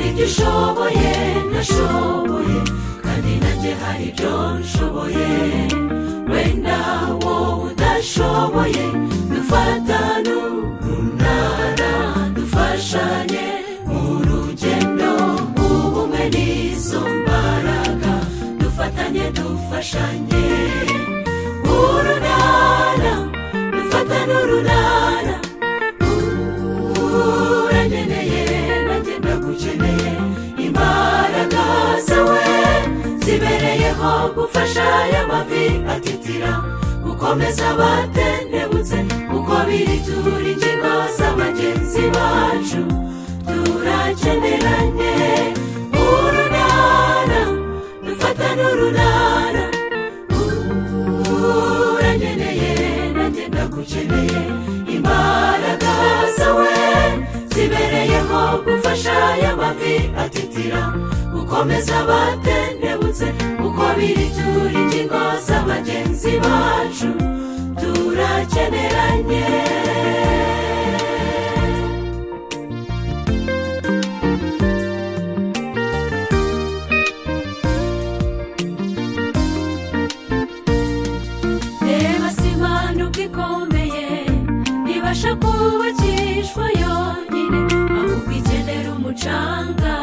ibishoboye nashoboye kandi nanjye hari ibyo nshoboye wenda wowe udashoboye dufatane urunana dufashanye mu rugendo ubumwe n'izo mbaraga dufatanye dufashanye urunana dufatane urunana uranyeneye nanjye ndagukeneye imbaraga zawe zibereyeho gufasha aya mavi atitira gukomeza abatendebutse uko biri turi ingingo za bagenzi bacu turakeneranye urunana dufatane urunana uranyeneye nanjye ndagukeneye imbaraga zawe zibereyeho gufasha aya mavi atitira gukomeza abatendebutse uko biri turi ingingo za bagenzi bacu turakeneranye reba si impano ubwo ikomeye ibasha kubakishwa yonyine aho kwikenera umucanga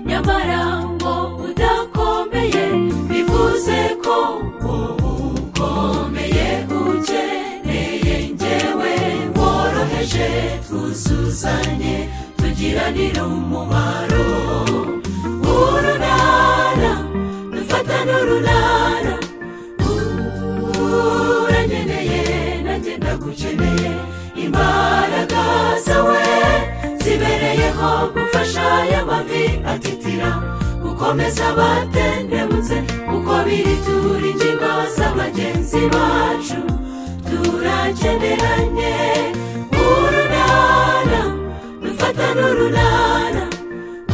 nyamara ngo udakomeye bivuze ko wowe ukomeye ukeneye njyewe woroheje twuzuzanye tugiranire umumaro urunana dufatane urunana uranyeneye nanjye ndagukeneye imbaraga zawe zibereyeho gufasha aya mavi atitira gukomeza abatendebutse uko biri turi ingingo za bagenzi bacu turakeneranye urunana dufatane urunana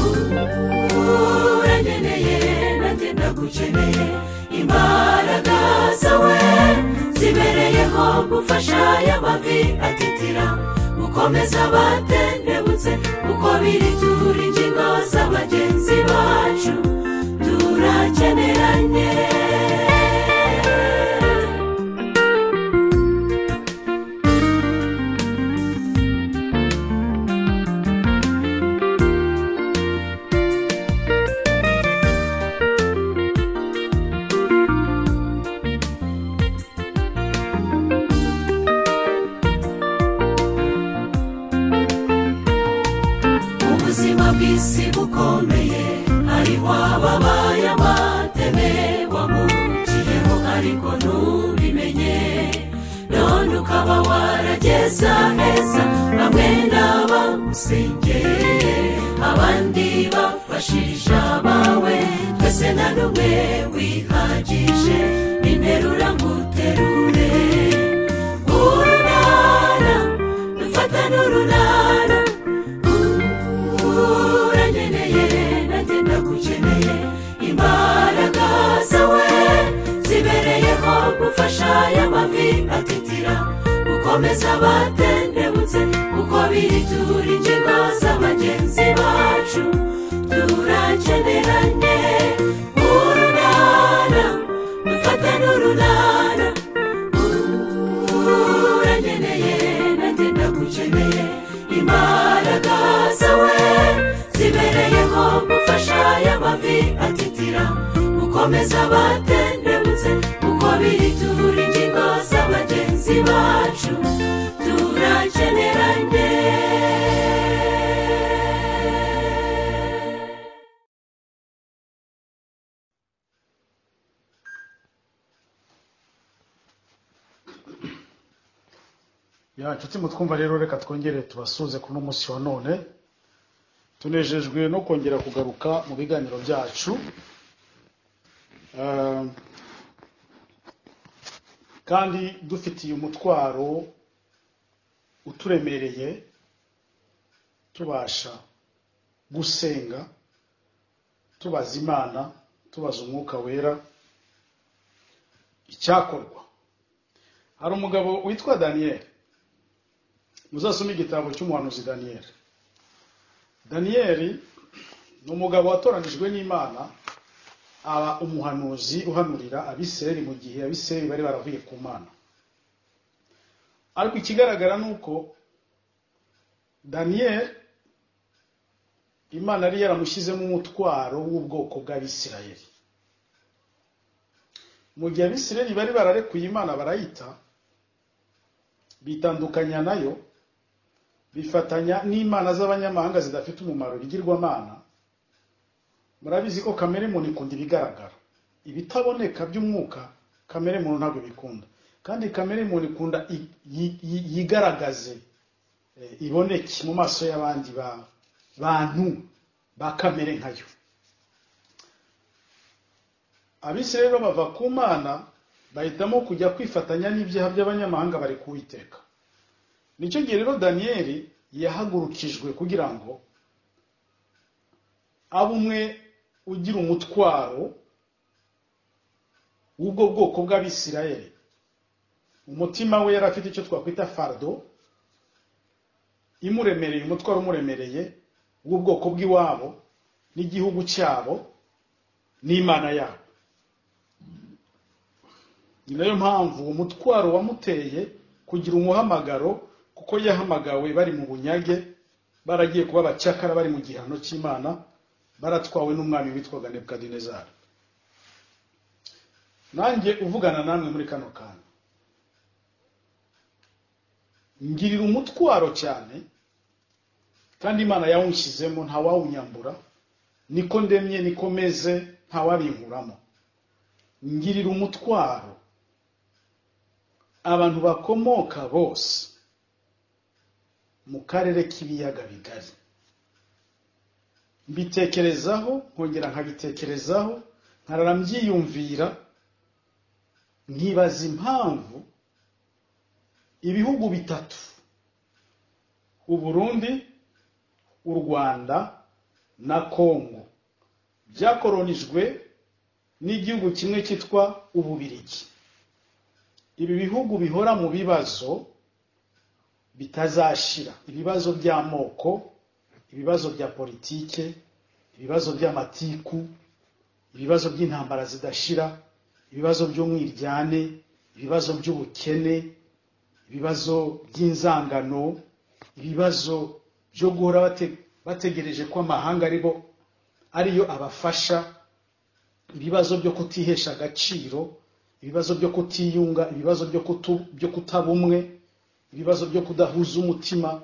uranyeneye nanjye ndagukeneye imbaraga zawe zibereyeho gufasha aya mavi atitira gukomeza abatendebutse uko biri turi ingingo za bagenzi bacu turakeneranye ubuzima bw'isi bukomeye hariho ababaye amateme wamukiyeho ariko ntubimenye none ukaba warageza heza bamwe n'abamusengereye abandi bafashije abawe twese na n'umwe wihagije ninterura nguterure urunana dufatane urunana uranyeneye nanjye ndagukeneye imbaraga zawe zibereyeho gufasha aya mavi atitira gukomeza abatendebutse uko biri turi ingingo za bagenzi bacu turakeneranye urunana dufatane urunana uranyeneye nanjye ndagukeneye imbaraga zawe zibereyeho gufasha aya mavi atitira gukomeza abatendebutse uko biri turi ingingo za bagenzi bacu turakeneranye ya nshuti mutwumva rero reka twongere tubasuze kuri uno munsi wa none tunejejwe no kongera kugaruka mu biganiro byacu Eh, kandi dufitiye umutwaro uturemereye tubasha gusenga tubaza imana tubaza umwuka wera icyakorwa hari umugabo witwa daniyeli muzasome igitabo cy'umuhanuzi daniyeli daniyeli ni umugabo watoranijwe n'imana aba umuhanuzi uhanurira abisirayeli mu gihe abisirayeli bari baravuye ku mana ariko ikigaragara ni uko daniyeli imana yari yaramushyizemo umutwaro w'ubwoko bw'abisirayeli mu gihe abisirayeli bari bararekuye imana barayita bitandukanya nayo bifatanya n'imana z'abanyamahanga zidafite umumaro bigirwamana murabizi ko kamere muntu ikunda ibigaragara ibitaboneka by'umwuka kamere muntu ntabwo bikunda kandi kamere muntu ikunda i- yi- yi- yigaragaze eh, iboneke mu maso y'abandi ba- bantu ba kamere nkayo abisirayeli bo bava ku mana bahitamo kujya kwifatanya n'ibyaha by'abanyamahanga bari kuwiteka nicyo gihe rero daniyeli yahagurukijwe kugira ngo abe umwe ugira umutwaro w'ubwo bwoko bw'abisirayeli umutima we yari afite icyo twakwita fardo imuremereye umutwaro umuremereye w'ubwoko bw'iwabo n'igihugu cyabo n'imana yabo ni nayo mpamvu uwo mutwaro wamuteye kugira umuhamagaro kuko yahamagawe bari mu bunyage baragiye kuba abacakara bari mu gihano cy'imana baratwawe n'umwami witwaga nebukadinezari nanjye uvugana namwe muri kano kanya ngirira umutwaro cyane kandi imana yawunshyizemo ntawawunyambura niko ndemye niko meze ntawabinkuramo ngirira umutwaro abantu bakomoka bose mu karere k'ibiyaga bigari mbitekerezaho nkongera nkabitekerezaho nkarara mbyiyumvira nkibaza impamvu ibihugu bitatu u Burundi u Rwanda na Kongo byakoronijwe n'igihugu kimwe cyitwa Ububirigi ibi bihugu bihora mu bibazo bitazashira ibibazo by'amoko ibibazo bya politike ibibazo by'amatiku ibibazo by'intambara zidashira ibibazo by'umwiryane ibibazo by'ubukene ibibazo by'inzangano ibibazo byo guhora bate- bategereje ko amahanga aribo ariyo abafasha ibibazo byo kutihesha agaciro ibibazo byo kutiyunga ibibazo byo kutu- byo kutaba umwe ibibazo byo kudahuza umutima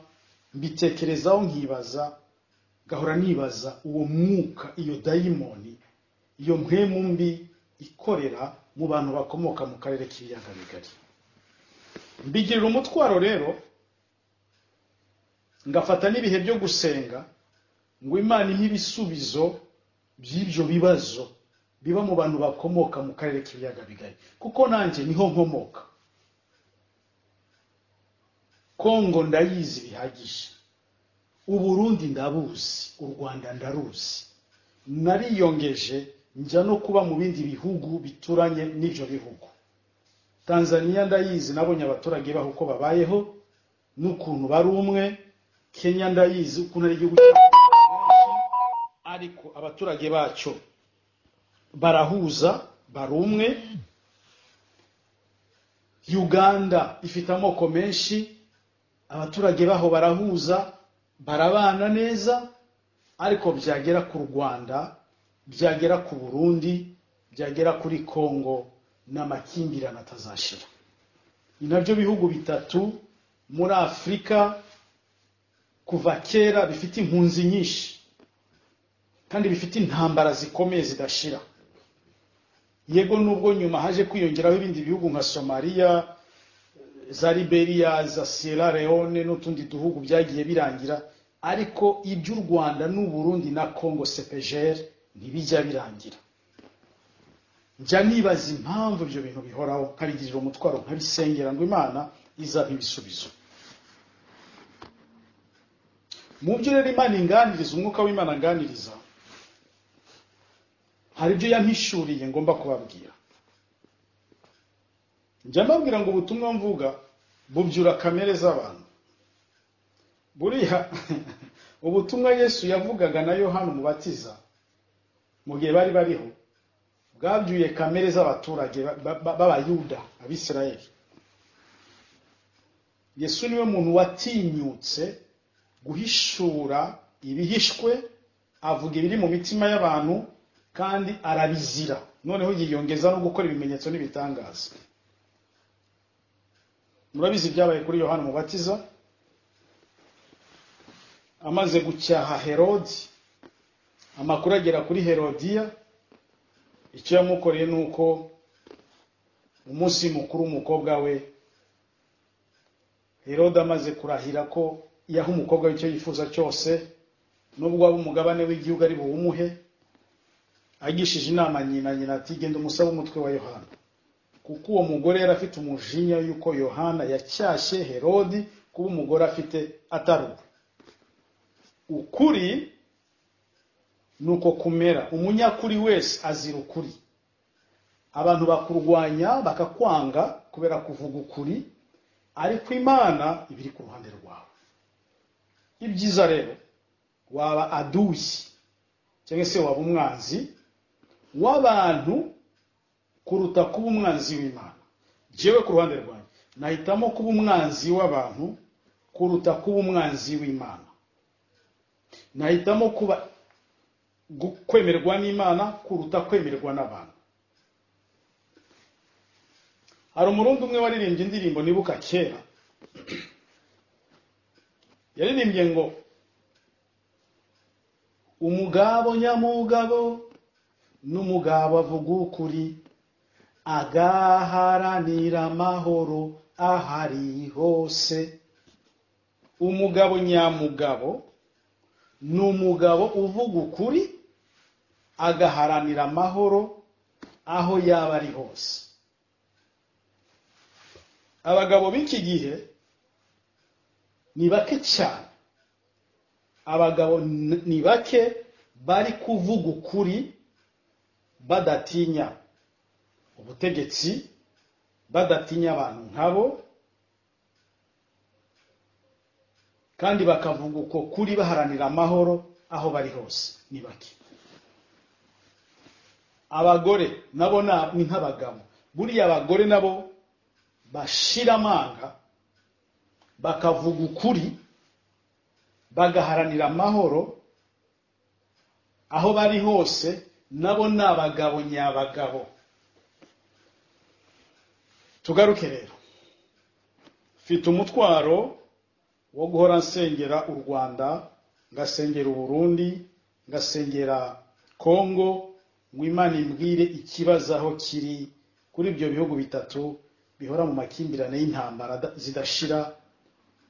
mbitekerezaho nkibaza gahora nibaza uwo mwuka iyo dayimoni iyo mpemu mbi ikorera mu bantu bakomoka mu karere k'ibiyaga bigari mbigirira umutwaro rero ngafata n'ibihe byo gusenga ngo imana impe ibisubizo by'ibyo bibazo biba mu bantu bakomoka mu karere k'ibiyaga bigari kuko nanjye niho nkomoka kongo ndayizi bihagije uburundi ndabuzi u rwanda ndaruzi nariyongeje njya no kuba mu bindi bihugu bituranye n'ibyo bihugu tanzania ndayizi nabonye abaturage baho uko babayeho n'ukuntu bari umwe kenya ndayizi ukuntu ari igihugu cya ariko abaturage bacyo barahuza bari umwe uganda ifite amoko menshi abaturage baho barahuza barabana neza ariko byagera ku rwanda byagera ku burundi byagera kuri kongo ni amakimbirane atazashira ni nabyo bihugu bitatu muri afurika kuva kera bifite impunzi nyinshi kandi bifite intambara zikomeye zidashira yego nubwo nyuma haje kwiyongeraho ibindi bihugu nka somaliya za liberia za sierra leone n'utundi duhugu byagiye birangira ariko iby'u rwanda n'uburundi na congo cpgr ntibijya birangira njya nibaza impamvu ibyo bintu bihoraho nkabigirira umutwaro nkabisengera ngo imana izampa ibisubizo mu byo rero imana inganiriza umwuka w'imana anganiriza hari ibyo yampishuriye ngomba kubabwira njya mbabwira ngo ubutumwa mvuga bubyura kamere z'abantu buriya ubutumwa yesu yavugaga na yohana umubatiza mu gihe bari bariho bwabyuye kamere z'abaturage ba- ba- b'abayuda abisirayeli yesu niwe muntu watinyutse guhishura ibihishwe avuga ibiri mu mitima y'abantu kandi arabizira noneho yiyongeza no gukora ibimenyetso n'ibitangaza murabizi ibyabaye kuri yohana umubatiza amaze gucyaha herodi amakuru agera kuri herodiya icyo yamukoreye ni uko umunsi mukuru w'umukobwa we herode amaze kurahira ko yaha umukobwa we icyo yifuza cyose nubwo waba umugabane w'igihugu ari buwumuhe agishije inama nyina nyina ati genda umusabe umutwe wa yohana kuko uwo mugore yari afite umujinya y'uko yohana yacyashye herodi kuba umugore afite atari uwe ukuri ni uko kumera umunyakuri wese azira ukuri abantu bakurwanya bakakwanga kubera kuvuga ukuri ariko imana iba iri ku ruhande rwawe ibyiza rero waba aduyi cyangwa se waba umwanzi w'abantu kuruta kuba umwanzi w'imana jewe ku ruhande rwanjye nahitamo kuba umwanzi w'abantu kuruta kuba umwanzi w'imana nahitamo kuba gu- kwemerwa n'imana kuruta kwemerwa n'abantu hari umurundi umwe waririmbye indirimbo nibuka kera yaririmbye ngo umugabo nyamugabo n'umugabo avuga ukuri agaharanira amahoro aho ari hose umugabo nyamugabo ni umugabo uvuga ukuri agaharanira amahoro aho yaba ari hose abagabo b'iki gihe ni bake cyane abagabo n- ni bake bari kuvuga ukuri badatinya ubutegetsi badatinya abantu nkabo kandi bakavuga uko kuri baharanira amahoro aho bari hose ni bake abagore nabo na- ni nk'abagabo buriya abagore nabo bashira amanga bakavuga ukuri bagaharanira amahoro aho bari hose nabo ni abagabo nyabagabo tugaruke rero mfite umutwaro wo guhora nsengera u rwanda ngasengera u burundi ngasengera kongo ngo imana imbwire ikibazo aho kiri kuri ibyo bihugu bitatu bihora mu makimbirane y'intambara da- zidashira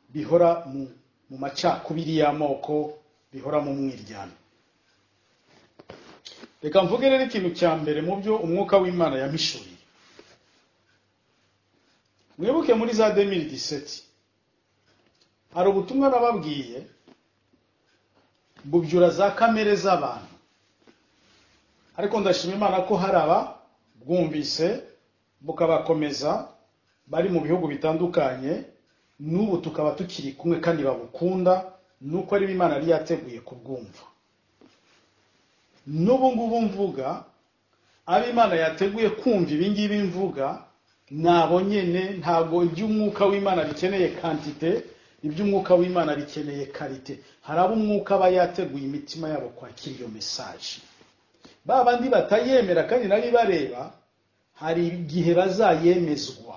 bihora mu, mu macakubiri y'amoko bihora mu mwiryane reka mvuge rero ikintu cya mbere mu byo umwuka w'imana yampishuriye mwibuke muri za 2017 hari ubutumwa nababwiye bubyura za kamere z'abantu ariko ndashima imana ko hari aba bwumvise bukabakomeza bari mu bihugu bitandukanye n'ubu tukaba tukiri kumwe kandi babukunda nuko ari imana yari yateguye kubwumva n'ubu ngubu mvuga abo imana yateguye kumva ibingibi mvuga nabo nyene ntabwo iby'umwuka w'imana bikeneye kantite iby'umwuka w'imana bikeneye karite hari abo umwuka aba yateguye imitima yabo kwakira iyo mesaje ba bandi batayemera kandi nari bareba hari igihe bazayemezwa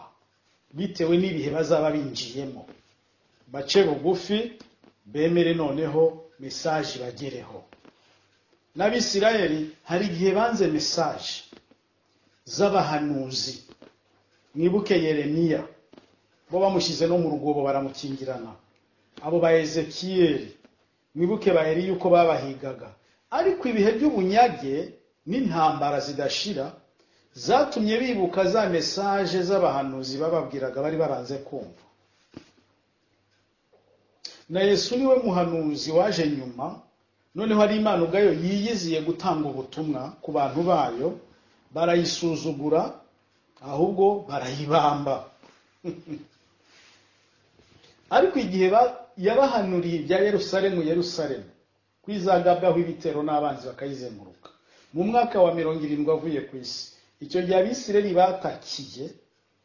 bitewe n'ibihe bazaba binjiyemo bace bugufi bemere noneho mesaje ibagereho n'abisirayeli hari igihe banze mesaje z'abahanuzi mwibuke yeremiya bo bamushyize no mu rwobo baramukingirana abo ba ezekiyeli mwibuke ba Eliya uko babahigaga ariko ibihe by'ubunyage n'intambara zidashira zatumye bibuka za mesaje z'abahanuzi bababwiraga bari baranze kumva na yesu niwe muhanuzi waje nyuma noneho ari imana ubwayo yiyiziye gutanga ubutumwa ku bantu bayo barayisuzugura ahubwo barayibamba ariko igihe ba- yabahanuriye ibya yerusalemu yerusalemu kwizagabwaho ibitero n'abanzi bakayizenguruka mu mwaka wa mirongo irindwi avuye ku isi icyo gihe abisireli batakiye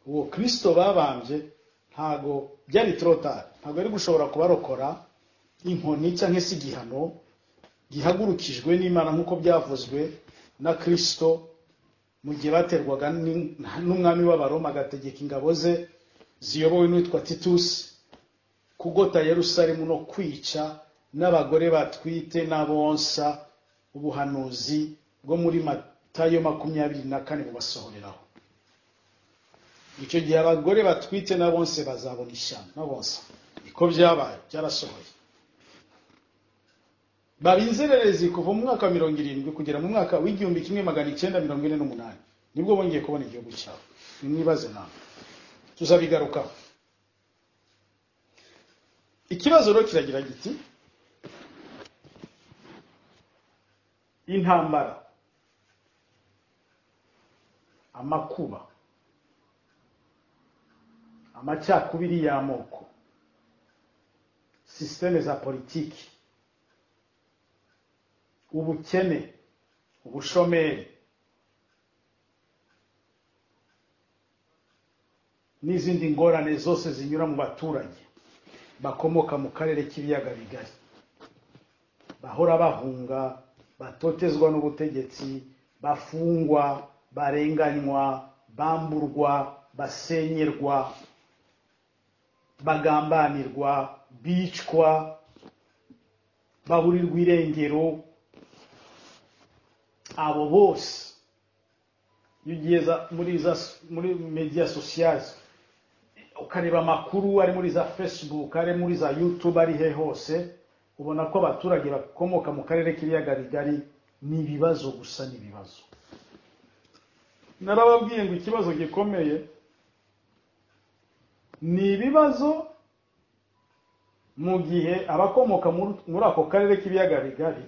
uwo kirisito babambye ntago byari torotari ntago yari gushobora kubarokora inkoni cyangwa se igihano gihagurukijwe n'imana nk'uko byavuzwe na kirisito mu gihe baterwaga n'in- n'umwami w'abaroma agategeka ingabo ze ziyobowe n'uwitwa titusi kugota yerusalemu no kwica n'abagore batwite n'abonsa ubuhanuzi bwo muri matayo makumyabiri na kane bubasohoreraho icyo gihe abagore batwite n'abonse bazabona ishyamba n'abonsa niko byabaye byarasohoye baba inzererezi kuva mu mwaka wa mirongo irindwi kugera mu mwaka w'igihumbi kimwe magana icyenda mirongo ine n'umunani nibwo bongeye kubona igihugu cyabo nimwibaze nawe tuzabigarukaho ikibazo rero kiragira giti intambara amakuba amacakubiri y'amoko sisiteme za politiki ubukene ubushomeri n'izindi ngorane zose zinyura mu baturage bakomoka mu karere k'ibiyaga bigari bahora bahunga batotezwa n'ubutegetsi bafungwa barenganywa bamburwa basenyerwa bagambanirwa bicwa baburirwa irengero abo bose iyo ugiye za- muri za muri media sociales ukareba amakuru ari muri za facebook ari muri za youtube ari he hose ubona ko abaturage bakomoka mu karere k'ibiyaga bigari ni ibibazo gusa ni ibibazo narababwiye ngo ikibazo gikomeye ni ibibazo mu gihe abakomoka muri- muri ako karere k'ibiyaga bigari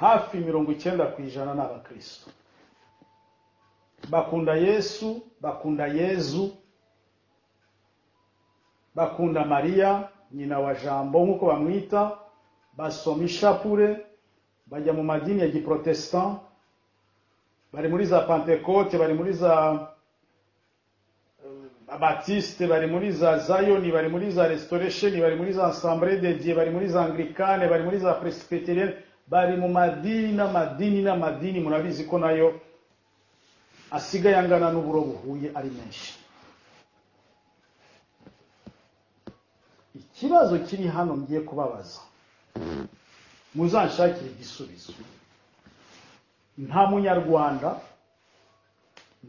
hafi mirongo icyenda ku ijana ni abakristo bakunda yesu bakunda yezu bakunda mariya nyina wa jambo nk'uko bamwita basoma ishapure bajya mu madini ya giprotestant bari muri za pentekote bari muri za eh, abatisite bari muri za zayoni bari muri za restoration bari muri za assemblée de dieu bari muri za anglikane bari muri za presbyterienne bari mu madini n'amadini n'amadini murabizi ko nayo asigaye angana n'uburo buhuye ari menshi ikibazo kiri hano ngiye kubabaza muzanshakire igisubizo nta munyarwanda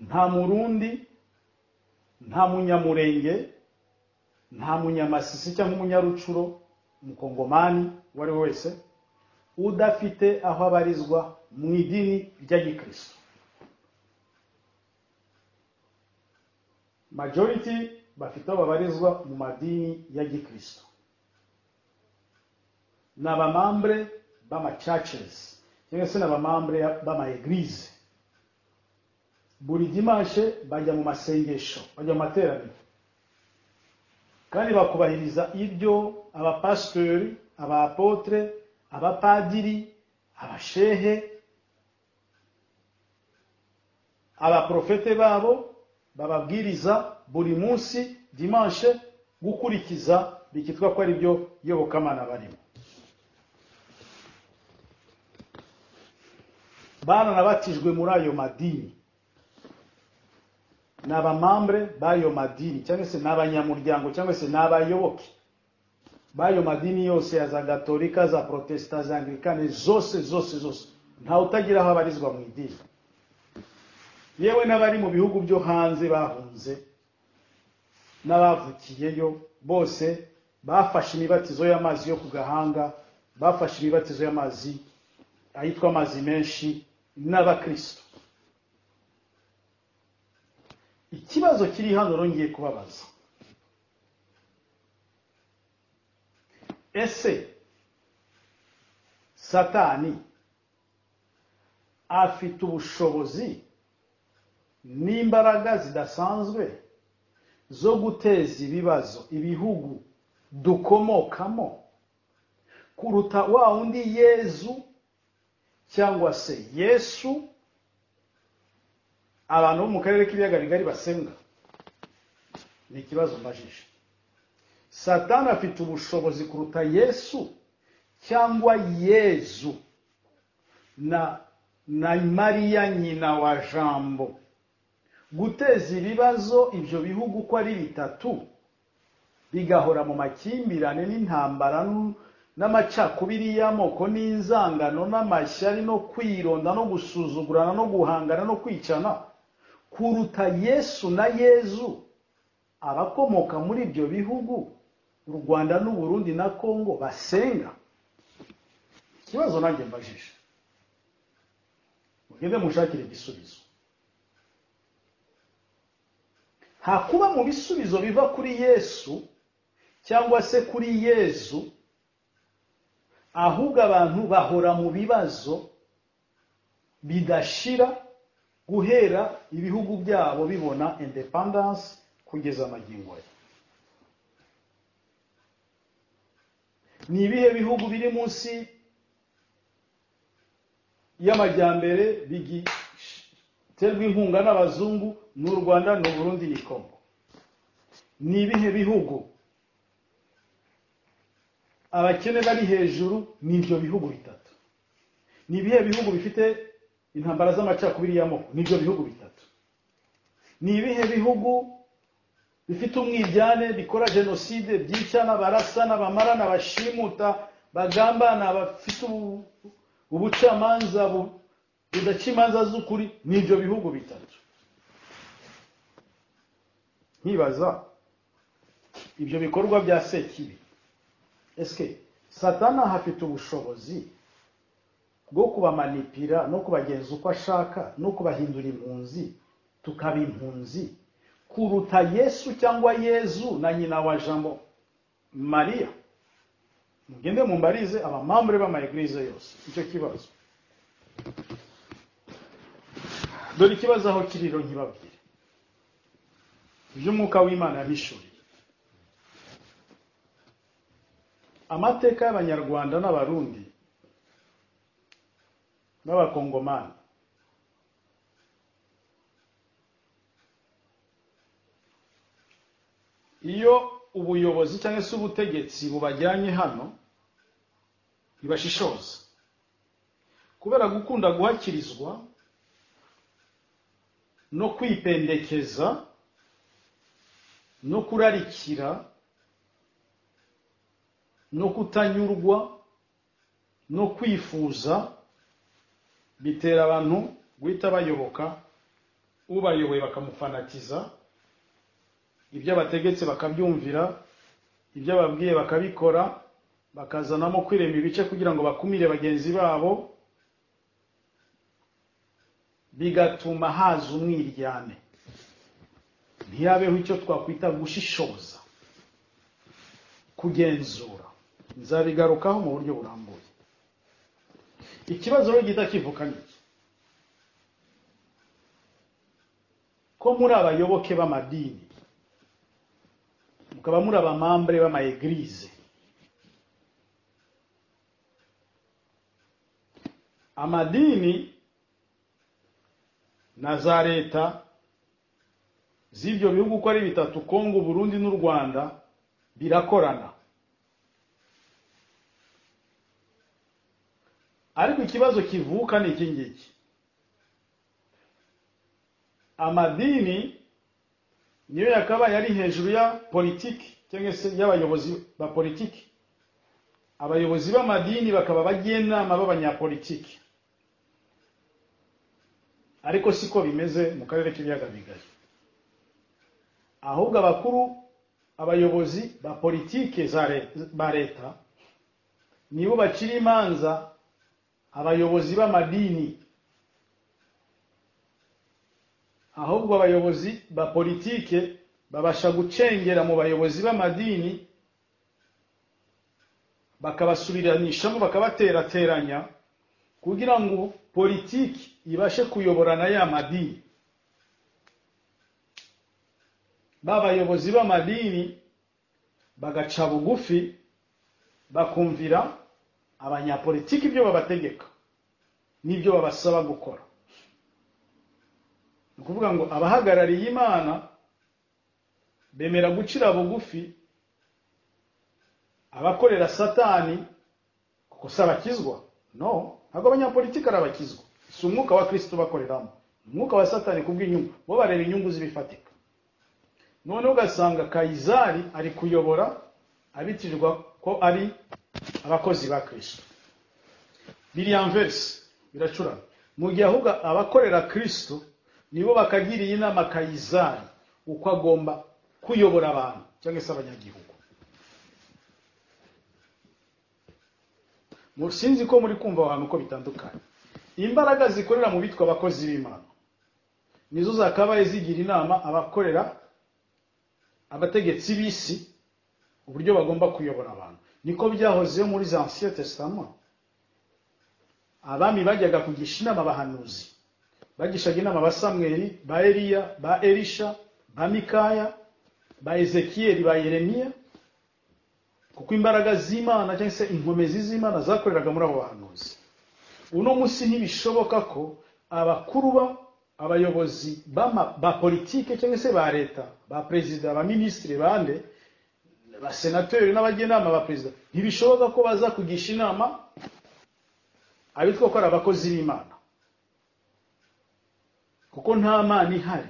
nta murundi nta munyamurenge nta munyamasisi cyangwa umunyarucuro umukongomani uwo ari we wese udafite aho abarizwa mu idini rya gikristo majority bafite aho babarizwa mu madini ya gikristo ni abamambre b'amachurches cyangwa se ni abamambre b'amaeglize buri dimanshe bajya mu masengesho bajya mu materaniro kandi bakubahiriza ibyo abapasitori abapotre abapadiri abashehe abaprofete babo bababwiriza buri munsi dimanshe gukurikiza bikitwa ko ari byo yobokamana barimo baranabatijwe muri ayo madini ni abamambre b'ayo madini cyangwa se n'abanyamuryango cyangwa se n'abayoboke b'ayo madini yose ya za gatolika za protesta za anglikane zose zose zose ntawe utagira aho abarizwa mu idini yewe n'abari mu bihugu byo hanze bahunze n'abavukiyeyo bose bafashe imibatizo y'amazi yo ku gahanga bafashe imibatizo y'amazi ayitwa amazi menshi n'abakristo ikibazo kiri hano rero ngiye kubabaza ese satani afite ubushobozi n'imbaraga zidasanzwe zo guteza ibibazo ibihugu dukomokamo kuruta wa wundi yezu cyangwa se yesu abantu bo mu karere k'ibiyaga bigari basenga ni ikibazo mbajije satani afite ubushobozi kuruta yesu cyangwa yezu na na mariya nyina wa jambo guteza ibibazo ibyo bihugu uko ari bitatu bigahora mu makimbirane n'intambara n'amacakubiri y'amoko n'inzangano n'amashyari no kwironda no gusuzugurana no guhangana no kwicana kuruta yesu na yezu abakomoka muri ibyo bihugu u rwanda n'uburundi na congo basenga ikibazo nanjye mbajije mugende mushakire igisubizo nta kuba mu bisubizo biva kuri yesu cyangwa se kuri yezu ahubwo abantu bahora mu bibazo bidashira guhera ibihugu byabo bibona independence kugeza amagingo ye ni ibihe bihugu biri munsi y'amajyambere biterwa inkunga n'abazungu ni u rwanda ni uburundi ni kongo ni ibihe bihugu abakene bari hejuru ni ibyo bihugu bitatu ni ibihe bihugu bifite intambara z'amacakubiri y'amoko ni ibyo bihugu bitatu ni ibihe bihugu bifite umwiryane bikora jenoside byicana barasana bamarana bashimuta bagambana bafite ubucamanza budaca imanza z'ukuri ni ibyo bihugu bitatu nkibaza ibyo bikorwa bya sekibi ese satana hafite ubushobozi bwo kubamanipira no kubagenza uko ashaka no kubahindura impunzi tukaba impunzi kuruta yesu cyangwa yezu na nyina wa jambo mariya mugende mumbarize abamambure b'amayegurize yose icyo kibazo dore ikibazo aho kiriro nkibabwire iby'umwuka w'imana yabishuriye amateka y'abanyarwanda n'abarundi n'abakongomani iyo ubuyobozi cyangwa se ubutegetsi bubajyanye hano ntibashishoza kubera gukunda guhakirizwa no kwipendekeza no kurarikira no kutanyurwa no kwifuza bitera abantu guhita bayoboka ubayoboye bakamufanatiza ibyo bategetse bakabyumvira ibyo babwiye bakabikora bakazanamo kwirema ibice kugira ngo bakumire bagenzi babo bigatuma haza umwiryane ntiyabeho icyo twakwita gushishoza kugenzura nzabigarukaho mu buryo burambuye ikibazo rero gihita kivuka niki ko muri abayoboke b'amadini mukaba muri abamambure b'amayegirize amadini na za leta z'ibyo bihugu uko ari bitatu kongo burundi n'u rwanda birakorana ariko ikibazo kivuka ni iki ngiki amadini niyo yakabaye ari hejuru ya politiki cyangwa se y'abayobozi ba politiki abayobozi b'amadini bakaba abajyanama b'abanyapolitiki ariko siko bimeze mu karere k'ibiyaga bigari ahubwo abakuru abayobozi ba politiki ba leta nibo bacira imanza abayobozi b'amadini ahubwo abayobozi ba politike babasha gucengera mu bayobozi b'amadini bakabasubiranishamo bakabaterateranya kugira ngo politiki ibashe kuyoborana ya madini ba bayobozi b'amadini bagaca bugufi bakumvira abanyapolitiki ibyo babategeka n'ibyo babasaba gukora ni ukuvuga ngo abahagarariye imana bemera gucira bugufi abakorera satani kuko si abakizwa no ntabwo abanyapolitiki ari abakizwa si umwuka wa kirisito bakoreramo umwuka wa satani kubw'inyungu bo bareba inyungu z'ibifatika noneho ugasanga kayizari ari kuyobora abitirirwa ko ari abakozi ba kirisito biriya mverisi biracurana mu gihe ahubwo abakorera kirisito nibo bakagiriye inama kayizari uko agomba kuyobora abantu cyangwa se abanyagihugu sinzi ko muri kumva ahantu uko bitandukanye imbaraga zikorera mu bitwa abakozi b'imana nizo zakabaye zigira inama abakorera abategetsi b'isi uburyo bagomba kuyobora abantu niko byahozeho muri za ansiyo tesitama abami bajyaga kugisha inama abahanuzi bagishaga inama ba samweri ba eriya ba erisha ba mikaya ba ezekiyeri ba yeremiya kuko imbaraga z'imana cyangwa se inkomezi z'imana zakoreraga muri abo bahanuzi uno munsi ntibishoboka ko abakuru abayobozi ba politike cyangwa se ba leta ba perezida ba minisitiri bande ba senateri n'abagenama ba perezida ntibishoboka ko baza kugisha inama abitwa ko ari abakozi b'imana kuko nta mana ihari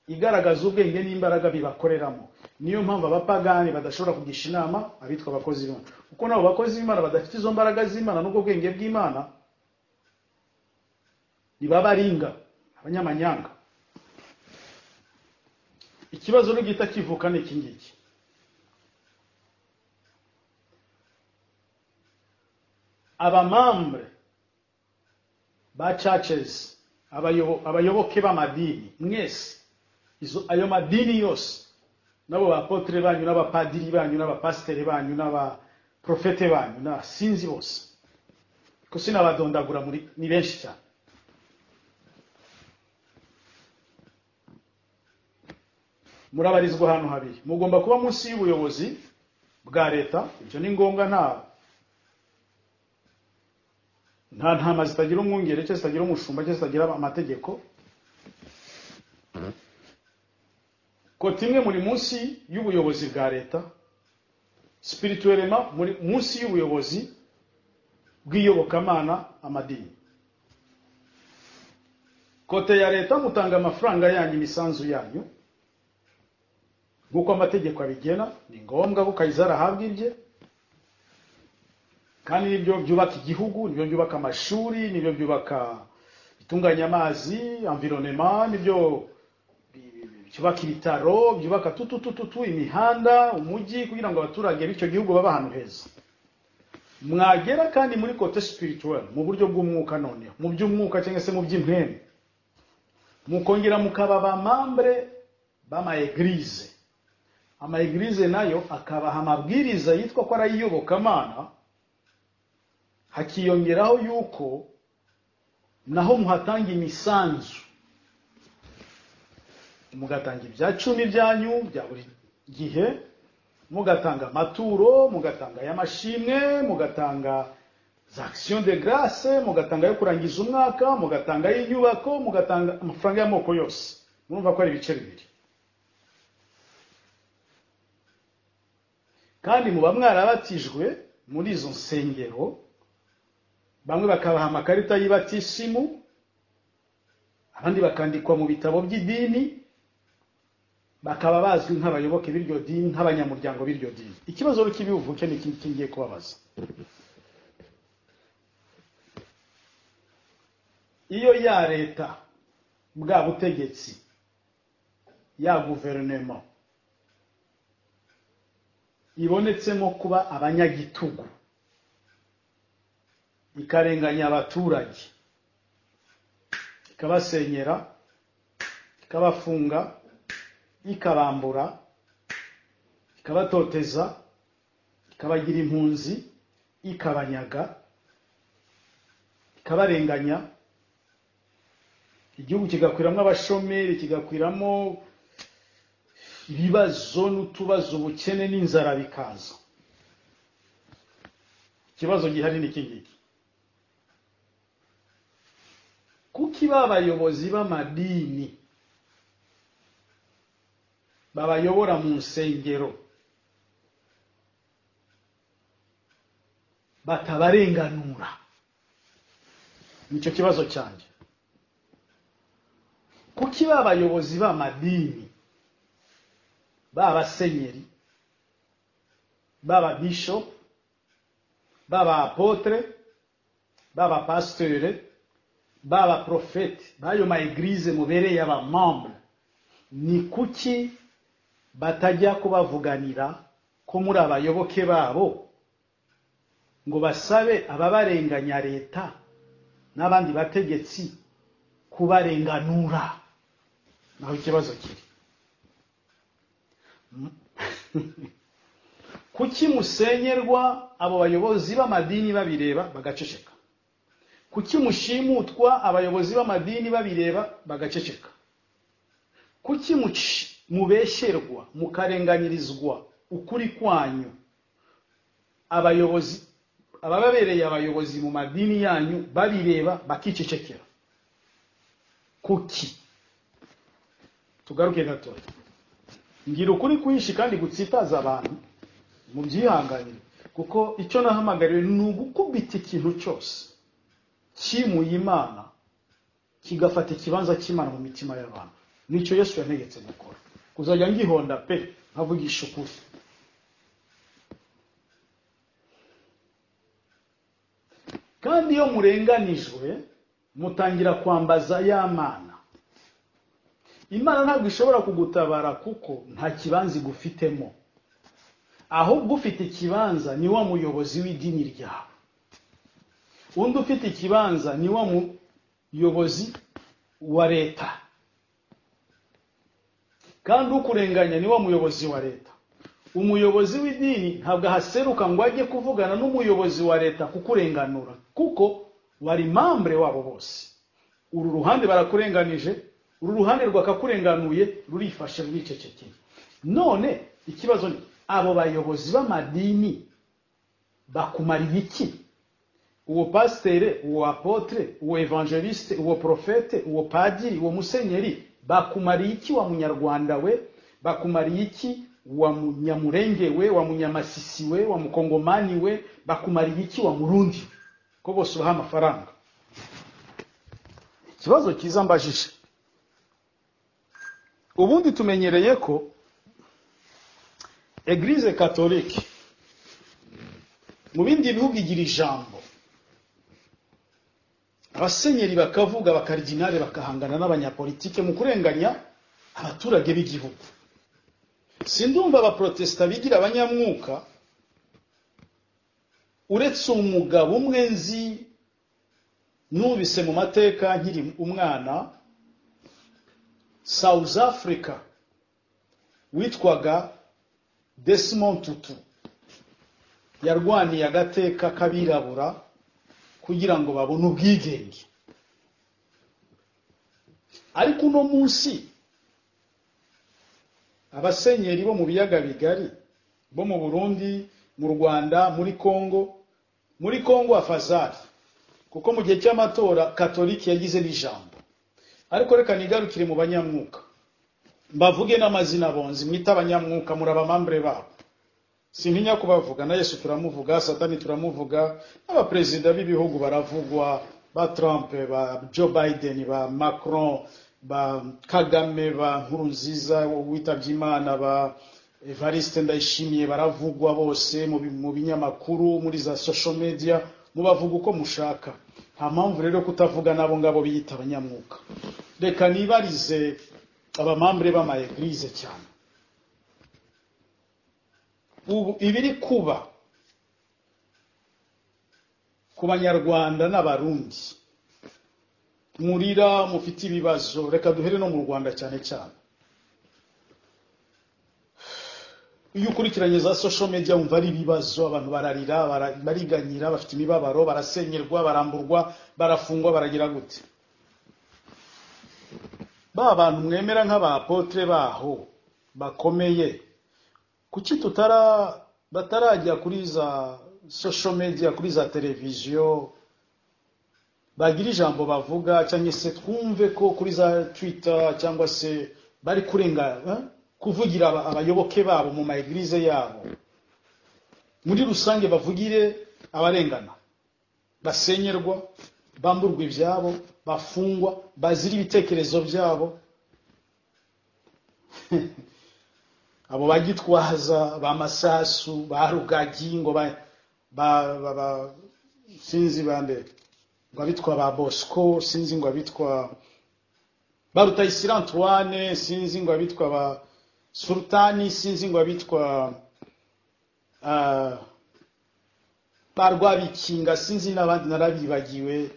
igaragaza ubwenge n'imbaraga bibakoreramo niyo mpamvu abapagani badashobora kugisha inama abitwa abakozi b'imana kuko nabo bakozi b'imana badafite izo mbaraga z'imana n'ubwo bwenge bw'imana ntibabaringa abanyamanyanga ikibazo n'ugihita kivuka ni iki ngiki abamambure ba cacezi abayoboke b'amadini mwese ayo madini yose nabo bapotire banyu n'abapadiri banyu n'abapasiteri banyu n'abaprofete banyu na sinzi bose kuko sinabadondagura ni benshi cyane murabarizwa ahantu habiri mugomba kuba munsi y'ubuyobozi bwa leta ibyo ni ngombwa nta nta ntama zitagira umwungere cyangwa zitagira umushumba cyangwa zitagira amategeko kota imwe muri munsi y'ubuyobozi bwa leta sipirituwerema muri munsi y'ubuyobozi bw'iyobokamana amadini kote ya leta mutanga amafaranga yanyu imisanzu yanyu nk'uko amategeko abigena ni ngombwa ko kayizari ahabwa ibye kandi nibyo byubaka igihugu nibyo byubaka amashuri nibyo byubaka bitunganya amazi amvironema nibyo byubaka ibitaro byubaka tututututu imihanda umujyi kugira ngo abaturage b'icyo gihugu babe ahantu heza mwagera kandi muri kote sipirituwari mu buryo bw'umwuka noneho mu by'umwuka cyangwa se mu by'imwembe mukongera mukaba bamambure b'amayegirize amayegirize nayo akabaha amabwiriza yitwa ko arayiyobokamana hakiyongeraho yuko naho muhatanga imisanzu mugatanga ibya cumi byanyu bya buri gihe mugatanga amaturo mugatanga ay'amashimwe mugatanga za akisiyo de garase mugatanga ayo kurangiza umwaka mugatanga ay'inyubako mugatanga amafaranga y'amoko yose murumva ko ari ibice bibiri kandi muba mwarabatijwe muri izo nsengero bamwe bakabaha amakarita y'ibatisimu abandi bakandikwa mu bitabo by'idini bakaba bazwi nk'abayoboke b'iryo dini nk'abanyamuryango b'iryo dini ikibazo cy'ibivuke ni ikindi ngiye kubabaza iyo ya leta bwa butegetsi ya guverinoma ibonetsemo kuba abanyagitugu ikarenganya abaturage ikabasenyera ikabafunga ikabambura ikabatoteza ikabagira impunzi ikabanyaga ikabarenganya igihugu kigakwiramo abashomeri kigakwiramo ibibazo n'utubazo ubukene n'inzara bikaza ikibazo gihari ni iki ngiki kuki ba bayobozi b'amadini babayobora mu nsengero batabarenganura nicyo kibazo cyanjye kuki ba bayobozi b'amadini b'abasenyeri b'ababishopu b'abapotere b'abapasitere b'abaporofeti b'ayo ma egirize mubereye abamambure ni kuki batajya kubavuganira ko muri abayoboke babo ngo basabe ababarenganya leta n'abandi bategetsi kubarenganura naho ikibazo kiri kuki musenyerwa abo bayobozi b'amadini babireba bagaceceka kuki mushimutwa abayobozi b'amadini babireba bagaceceka kuki mubeshyerwa mukarenganyirizwa ukuri kwanyu abayobozi abababereye abayobozi mu madini yanyu babireba bakicecekera kuki tugaruke gatoya ngira ukuri kwinshi kandi gutsitaza abantu mu byihanganire kuko icyo nahamagariwe ni ugukubita ikintu cyose cyimuye imana kigafata ikibanza cy'imana mu mitima y'abantu nicyo yesu yantegetse gukora kuzajya ngihonda pe nkavugisha ukuri kandi iyo murenganijwe mutangira kwambaza ya mana imana ntabwo ishobora kugutabara kuko nta kibanza igufitemo ahubwo ufite ikibanza ni wa muyobozi w'idini ryawe undi ufite ikibanza ni wa muyobozi wa leta kandi ukurenganya ni wa muyobozi wa leta umuyobozi w'idini ntabwo ahaseruka ngo ajye kuvugana n'umuyobozi wa leta kukurenganura kuko bari mambure wabo bose uru ruhande barakurenganije uru ruhande rwakakurenganuye rurifashe ruricecekeye none ikibazo ni abo bayobozi b'amadini bakumarira iki uwo pasiteri uwo apotere uwo evangeliste uwo porofete uwo padiri uwo musenyeri bakumariye iki wa munyarwanda we bakumariye iki wa munyamurenge we wa munyamasisi we wa mukongomani we bakumariye iki wa murundi ko bose ubaha amafaranga ikibazo cyiza mbajije ubundi tumenyereye ko egirize katolike mu bindi bihugu igira ijambo abasenyeri bakavuga abakaridinari bakahangana n'abanyapolitike mu kurenganya abaturage b'igihugu si ndumva abaporotesita bigira abanyamwuka uretse umugabo umwe nzi nubise mu mateka nkiri umwana south africa witwaga desimond tutu yarwaniye agateka k'abirabura kugira ngo babone ubwigenge ariko uno munsi abasenyeri bo mu biyaga bigari bo mu burundi mu rwanda muri congo muri congo afazari kuko mu gihe cy'amatora katolike yagize n'ijambo ariko reka nigarukire mu banyamwuka mbavuge n'amazina bonzi mwita abanyamwuka muri abamambure babo sintinya kubavuga na yesu turamuvuga satani turamuvuga n'abaperezida b'ibihugu baravugwa ba trump ba joe biden ba macron ba kagame ba nkurunziza witabye imana ba evariste ndayishimiye baravugwa bose mu binyamakuru muri za social media mubavuga uko mushaka nta mpamvu rero kutavuga n'abo ngabo biyita abanyamwuka reka nibarize abamambure b'amaegirize cyane ubu ibiri kuba ku banyarwanda n'abarundi murira mufite ibibazo reka duhere no mu rwanda cyane cyane iyo ukurikiranye za social media wumva ari ibibazo abantu bararira bariganyira bafite imibabaro barasenyerwa baramburwa barafungwa baragira gute ba bantu mwemera nk'abapotere baho bakomeye kuki tutara batarajya kuri za sosho media kuri za televiziyo bagira ijambo bavuga cyangwa se twumve ko kuri za twita cyangwa se bari kurenga eh, kuvugira aba- abayoboke babo mu maegirize yabo muri rusange bavugire abarengana basenyerwa bamburwa ibyabo bafungwa bazira ibitekerezo byabo abo bagitwaza ba masasu ba rugagi ngo ba ba ba- ba- sinzi bande ngo abitwa ba bosco sinzi ngo abitwa ba rutayisire antoine sinzi ngo abitwa ba sultani sinzi ngo abitwa ah, ba rwabikinga sinzi n'abandi narabibagiwe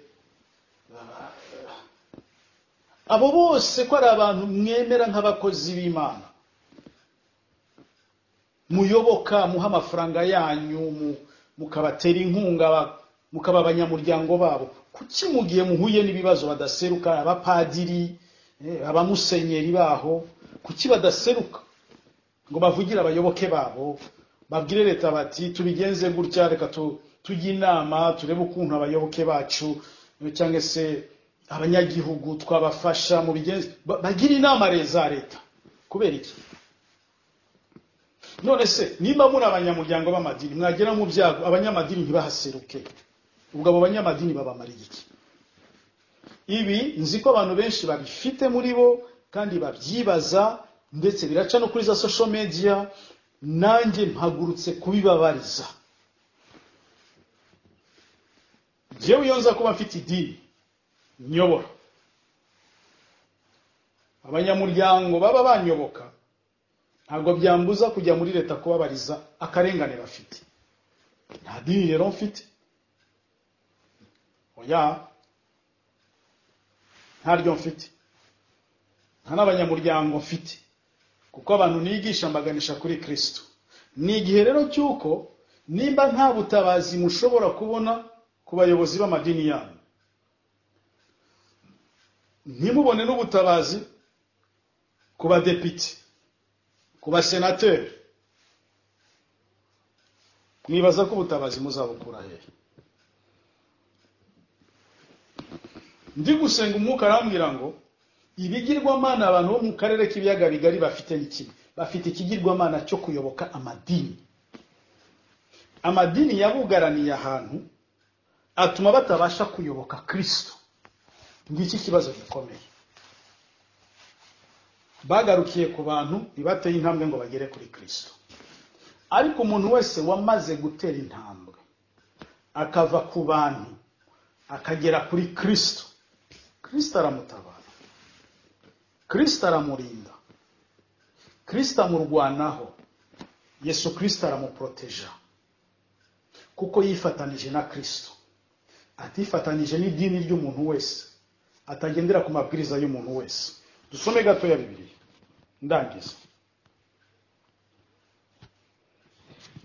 abo bose ko ari abantu mwemera nk'abakozi b'imana muyoboka muha amafaranga yanyu mu- mukabatera inkunga ba- mukaba abanyamuryango babo kuki mu gihe muhuye n'ibibazo badaseruka abapadiri eh, abamusenyeri baho kuki badaseruka ngo bavugire abayoboke babo babwire leta bati tubigenze gutya reka tu- tujye inama turebe ukuntu abayoboke bacu eh, cyangwa se abanyagihugu twabafasha mu bigenze ba- bagire inama re- za leta kubera iki none se niba muri abanyamuryango b'amadini mwagera mu byago abanyamadini ntibahaseruke ubwo abo banyamadini babamariye iki ibi nzi ko abantu benshi babifite muri bo kandi babyibaza ndetse biraca no kuri za sosho media nanjye mpagurutse kubibabariza njyewe iyo nza kuba mfite idini nyobora abanyamuryango baba banyoboka ntabwo byambuza kujya muri leta kubabariza akarengane bafite nta dini rero mfite oya ntaryo mfite nta n'abanyamuryango mfite kuko abantu nigisha mbaganisha kuri kristo ni igihe rero cy'uko nimba nta butabazi mushobora kubona ku bayobozi b'amadini yanyu ntimubone n'ubutabazi ku badepite ku basenateri mwibaza ko ubutabazi muzabukura hehe ndi gusenga umwuka arambwira ngo ibigirwamana abantu bo mu karere k'ibiyaga bigari bafite ni kimwe bafite ikigirwamana cyo kuyoboka amadini amadini yabugaraniye ahantu atuma batabasha kuyoboka kristo ngiki kibazo gikomeye bagarukiye ku bantu ntibateye intambwe ngo bagere kuri kristo ariko umuntu wese wamaze gutera intambwe akava ku bantu akagera kuri kristo kristo aramutabara kristo aramurinda kristo amurwanaho yesu kristo aramuproteja kuko yifatanije na kristo atifatanije n'idini ry'umuntu wese atagendera ku mabwiriza y'umuntu wese dusome gatoya bibiliya ndangiza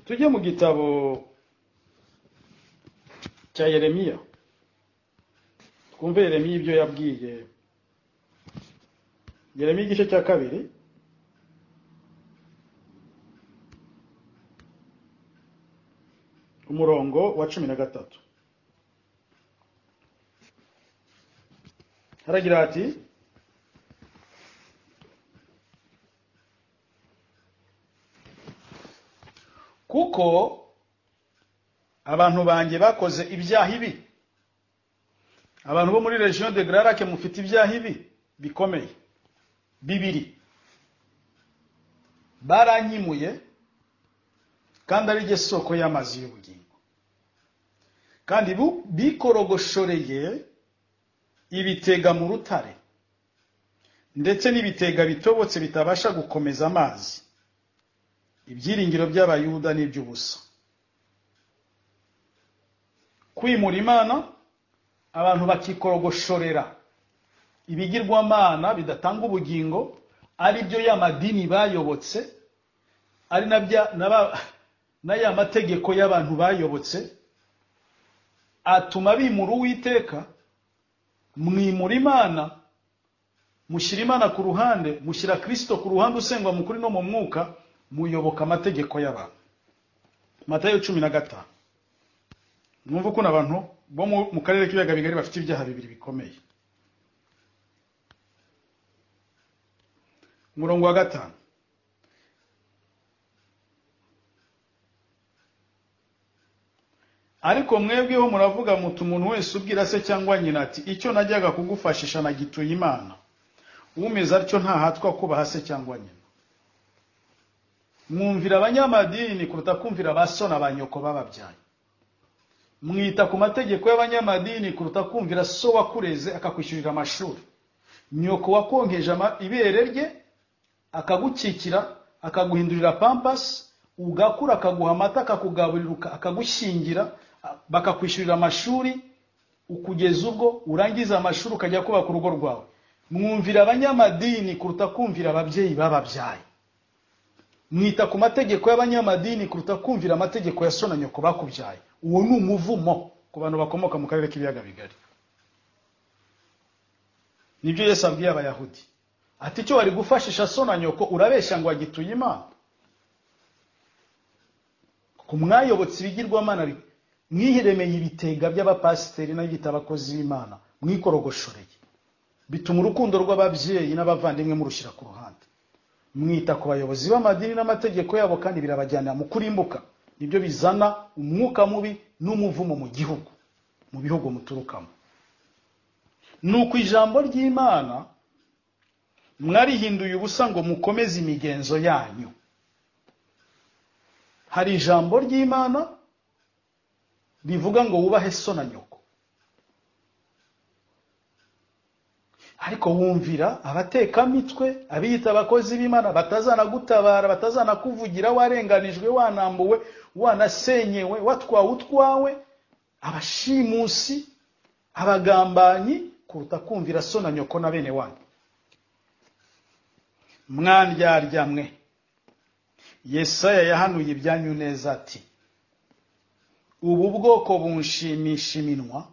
tujye mu gitabo cya yeremiya twumve yeremiya ibyo yabwiye yeremiya igice cya kabiri umurongo wa cumi na gatatu haragira hati kuko abantu banjye bakoze ibyaha ibi abantu bo muri region de grarake mufite ibyaha ibi bikomeye bibiri baranyimuye kandi ari ryo soko y'amazi y'ubugingo kandi bu- bikorogoshoreye ibitega mu rutare ndetse n'ibitega bitobotse bitabasha gukomeza amazi ibyiringiro by'abayuda ni iby'ubusa kwimura imana abantu bakikorogoshorera ibigirwamana bidatanga ubugingo ari byo ya madini bayobotse ari na bya na ba- na ya mategeko y'abantu bayobotse atuma bimura uwiteka mwimura imana mushyira imana ku ruhande mushyira kirisito ku ruhande usengwa mu kuri no mu mwuka muyoboka amategeko y'abantu matayo cumi na gatanu mwumva ukuntu abantu bo mu- mu karere k'ibiyaga bigari bafite ibyaha bibiri bikomeye umurongo wa gatanu ariko mwebweho muravuga muti umuntu wese ubwira se cyangwa nyina ati icyo najyaga kugufashisha nagituye imana umeze atyo ntahatwa kubaha se cyangwa nyina mwumvira abanyamadini kuruta kumvira ba so na ba nyoko bababyaye mwita ku mategeko y'abanyamadini kuruta kumvira so wakureze akakwishyurira amashuri nyoko wakonkeje ama- ibere rye akagukikira akaguhindurira pampasi ugakura akaguha amata akakugaburira akagushyingira bakakwishyurira amashuri ukugeza ubwo urangiza amashuri ukajya kubaka urugo rwawe mwumvira abanyamadini kuruta kumvira ababyeyi bababyaye mwita ku mategeko y'abanyamadini kuruta kumvira amategeko ya so na nyoko bakubyaye uwo ni umuvumo ku bantu bakomoka mu karere k'ibiyaga bigari nibyo yesu abwiye abayahudi ati icyo wari gufashisha so na nyoko urabeshya ngo wagituye imana ku mwayobotse ibigirwamana bi- mwihiremeye ibitega by'abapasiteri n'abita abakozi b'imana mwikorogoshoreye bituma urukundo rw'ababyeyi n'abavandimwe murushyira ku ruhande mwita ku bayobozi b'amadini n'amategeko yabo kandi birabajyanira mu kurimbuka nibyo bizana umwuka mubi n'umuvumo mu gihugu mu bihugu muturukamo nuko ijambo ry'imana mwarihinduye ubusa ngo mukomeze imigenzo yanyu hari ijambo ry'imana rivuga ngo wubahe so na nyoko ariko wumvira abatekamitwe abiyita abakozi b'imana batazanagutabara batazanakuvugira warenganijwe wanambuwe wanasenyewe watwawe utwawe abashimusi abagambanyi kuruta kumvira so na nyoko na bene wanyu mwandyarya mwe yesaya yahanuye ibyanyu neza ati ubu bwoko bunshimisha iminwa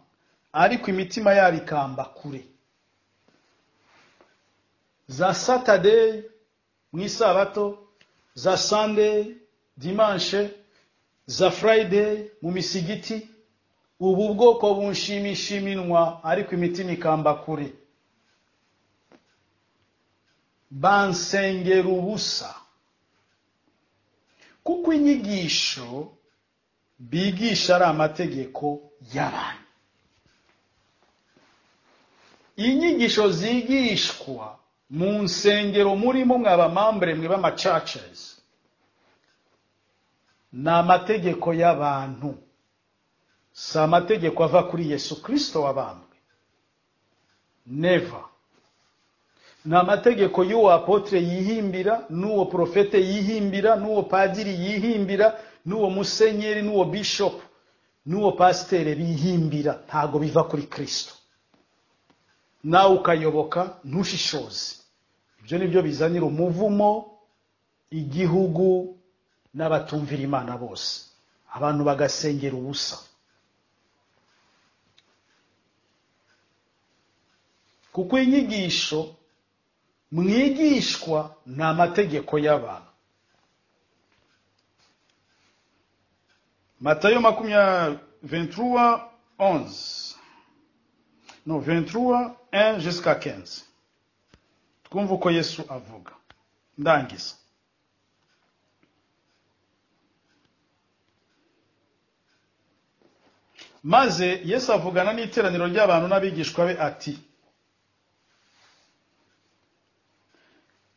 ariko imitima yabo ikamba kure za satadeyi mu isabato za sandeyi dimanshe za furayideyi mu misigiti ubu bwoko bunshimisha iminwa ariko imitima ikamba kure bansengera ubusa kuko inyigisho bigisha ari amategeko y'abantu inyigisho zigishwa mu nsengero murimo mwabamambure mwe b'amacacesi ni amategeko y'abantu si amategeko ava kuri yesu kirisito wabambwe neva ni amategeko y'uwo apotre yihimbira n'uwo profete yihimbira n'uwo padiri yihimbira n'uwo musenyeri n'uwo bishop n'uwo pasiteri bihimbira ntago biva kuri kristo nawe ukayoboka ntushishoze ibyo ni byo bizanira umuvumo igihugu n'abatumvira imana bose abantu bagasengera ubusa kuko inyigisho mwigishwa ni amategeko y'abantu matayo makumyabiri 23 11 no 23 1 jusqu'à 15 twumva uko yesu avuga ndangiza maze yesu avugana n'iteraniro ry'abantu n'abigishwa be ati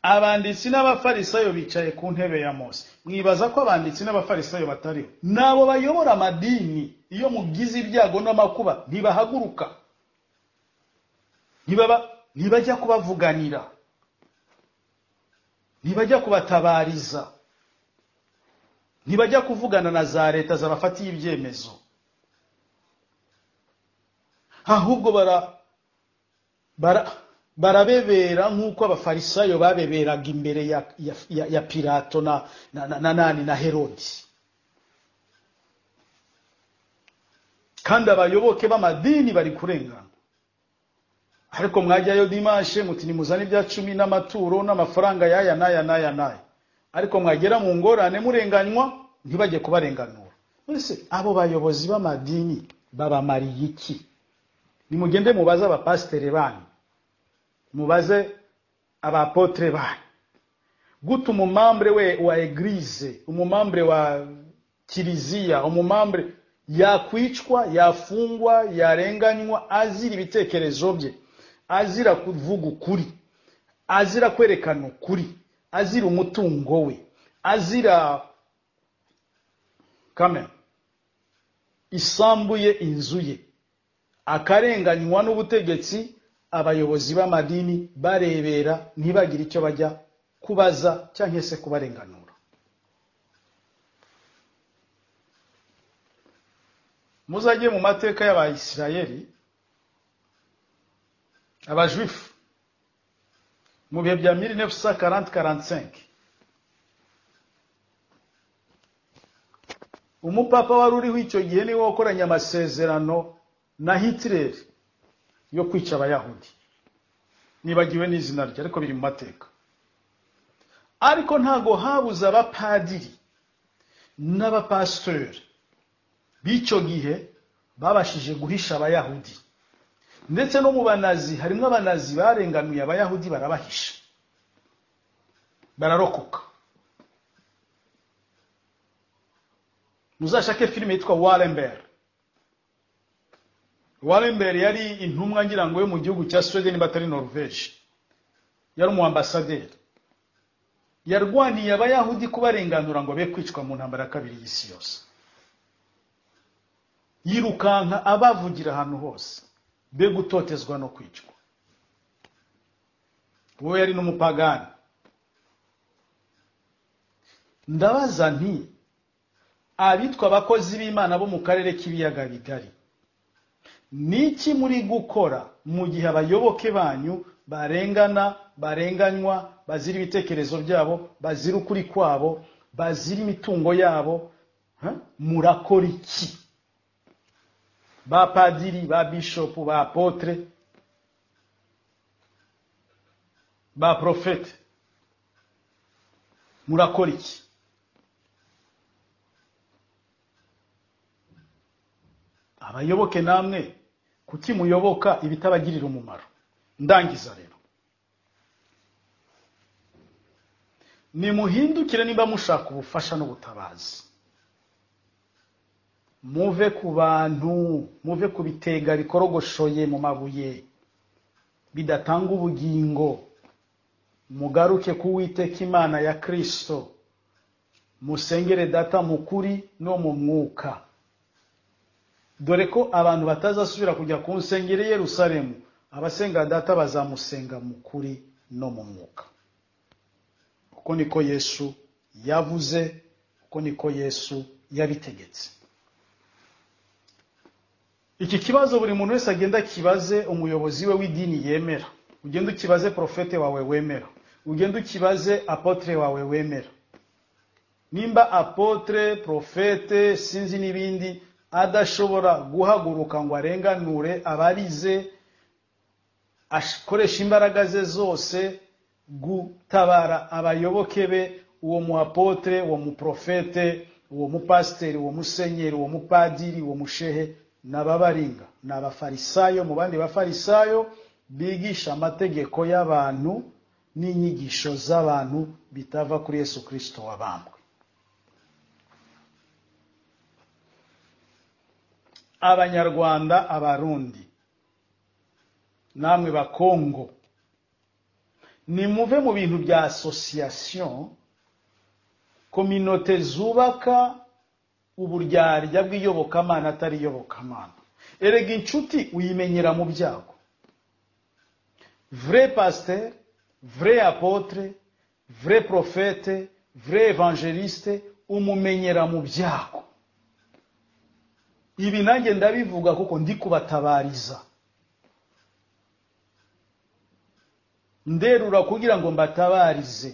abanditsi n'abafarisayo bicaye ku ntebe ya mose mwibaza ko abanditsi n'abafarisayo batariho nabo bayobora amadini iyo mugize ibyago n'amakuba ntibahaguruka ntibaba ntibajya kubavuganira ntibajya kubatabariza ntibajya kuvugana na za leta zabafatiye ibyemezo ahubwo bara bara barabebera nk'uko abafarisayo babeberaga imbere ya, ya, ya, ya pilato na, na, na, na nani na herodi kandi abayoboke b'amadini bari kurengana ariko mwajyayo dimashe muti nimuzane ibya cumi n'amaturo n'amafaranga y'aya n'aya n'aya n'aya ariko mwagera mu ngorane murenganywa ntibajye kubarenganura mbese abo bayobozi b'amadini babamariye iki nimugende mubaze abapasiteri banyu mubaze abapotre banyu gute umumambure we wa egirize umumambure wa kiliziya umumambure yakwicwa yafungwa yarenganywa azira ibitekerezo bye azira kuvuga ukuri azira kwerekana ukuri azira umutungo we azira kamera isambu ye inzu ye akarenganywa n'ubutegetsi abayobozi b'amadini barebera ntibagire icyo bajya kubaza cyangwa se kubarenganura muzajye mu mateka y'abayisirayeli abajuifu mu bihe bya 1940-45 umupapa wari uriho icyo gihe niwe wakoranye amasezerano na hitler yo kwica abayahudi nibagiwe n'izina rye ariko biri mu mateka ariko ntago habuze abapadiri n'abapasiteri b'icyo gihe babashije guhisha abayahudi ndetse no mu banazi harimo abanazi barenganuye abayahudi barabahisha bararokoka muzashake filime yitwa warember warember yari intumwa ngira ngo yo mu gihugu cya swede niba atari norvege yari umuambasaderi yarwaniye abayahudi kubarenganura ngo be kwicwa mu ntambara ya kabiri y'isi yose yirukanka abavugira ahantu hose be gutotezwa no kwicwa uwo yari n'umupagani ndabaza nti abitwa abakozi b'imana bo mu karere k'ibiyaga bigari ni iki muri gukora mu gihe abayoboke banyu barengana barenganywa bazira ibitekerezo byabo bazira ukuri kwabo bazira imitungo yabo murakora iki ba padiri ba bishopu ba apotre ba profete murakora iki abayoboke namwe kuki muyoboka ibitabagirira umumaro ndangiza rero nimuhindukire niba mushaka ubufasha n'ubutabazi muve ku bantu muve ku bitega bikorogoshoye mu mabuye bidatanga ubugingo mugaruke ku witeka imana ya kirisito musengere data mu kuri no mu mwuka dore ko abantu batazasubira kujya ku nsengero Yerusalemu abasenga data bazamusenga mu kuri no mu mwuka uko niko yesu yavuze uko niko yesu yabitegetse iki kibazo buri muntu wese agenda akibaze umuyobozi we w'idini yemera ugenda ukibaze porofete wawe wemera ugenda ukibaze apotre wawe wemera nimba apotre porofete sinzi n'ibindi adashobora guhaguruka ngo arenganure abarize akoresha imbaraga ze zose gutabara abayoboke be uwo mu apotre uwo mu porofete uwo mupasiteri uwo musenyeri uwo mupadiri uwo mushehe ni ababaringa ni abafarisayo mu bandi bafarisayo bigisha amategeko y'abantu n'inyigisho z'abantu bitava kuri yesu kirisito wabambwe abanyarwanda abarundi namwe bakongo nimuve mu bintu bya asosiyasiyo kominote zubaka uburyarya bw'iyobokamana atari iyobokamana erega inshuti uyimenyera mu byago vrai pasteur vrai apotre vrai prophète vrai evangeliste umumenyera mu byago ibi nanjye ndabivuga kuko ndi kubatabariza nderura kugira ngo mbatabarize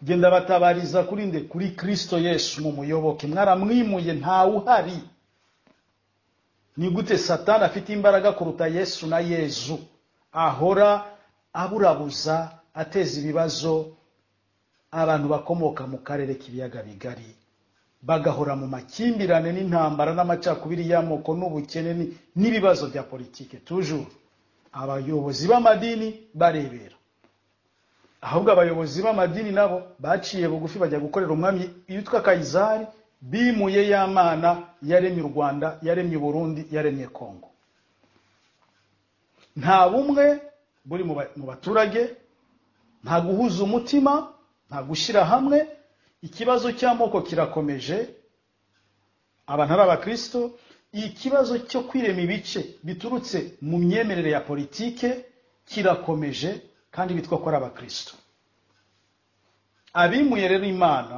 genda batabariza kuri nde kuri kirisito yesu mu muyoboke mwaramwimuye ntawe uhari ni gute satani afite imbaraga kuruta yesu na yezu ahora aburabuza ateza ibibazo abantu bakomoka mu karere k'ibiyaga bigari bagahora mu makimbirane n'intambara n'amacakubiri y'amoko n'ubukene ni- n'ibibazo bya politike tujuru abayobozi b'amadini barebera ahubwo abayobozi b'amadini nabo baciye bugufi bajya gukorera umwami witwa kayizari bimuye ya mana yaremye u rwanda yaremye burundi yaremye kongo nta bumwe buri mu ba- mu baturage nta guhuza umutima nta gushyira hamwe ikibazo cy'amoko kirakomeje abantu ari abakristo ikibazo cyo kwirema ibice biturutse mu myemerere ya politike kirakomeje kandi bitwa ko ari abakristo abimuye rero imana